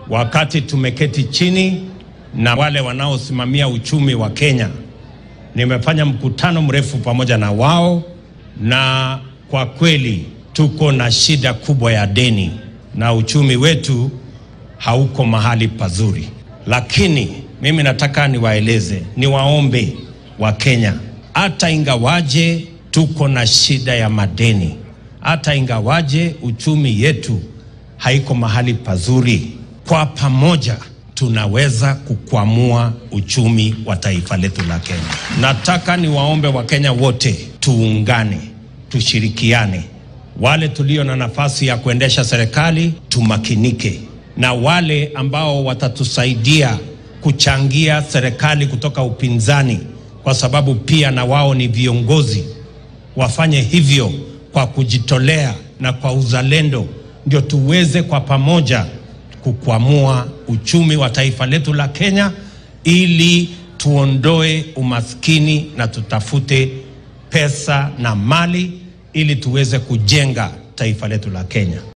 wakati tumeketi chini na wale wanaosimamia uchumi wa Kenya. Nimefanya mkutano mrefu pamoja na wao, na kwa kweli tuko na shida kubwa ya deni na uchumi wetu hauko mahali pazuri, lakini mimi nataka niwaeleze, niwaombe wa Kenya, hata ingawaje tuko na shida ya madeni, hata ingawaje uchumi yetu haiko mahali pazuri, kwa pamoja tunaweza kukwamua uchumi wa taifa letu la Kenya. Nataka niwaombe Wakenya wote tuungane, tushirikiane. Wale tulio na nafasi ya kuendesha serikali tumakinike, na wale ambao watatusaidia kuchangia serikali kutoka upinzani, kwa sababu pia na wao ni viongozi, wafanye hivyo kwa kujitolea na kwa uzalendo, ndio tuweze kwa pamoja kukwamua uchumi wa taifa letu la Kenya ili tuondoe umaskini na tutafute pesa na mali ili tuweze kujenga taifa letu la Kenya.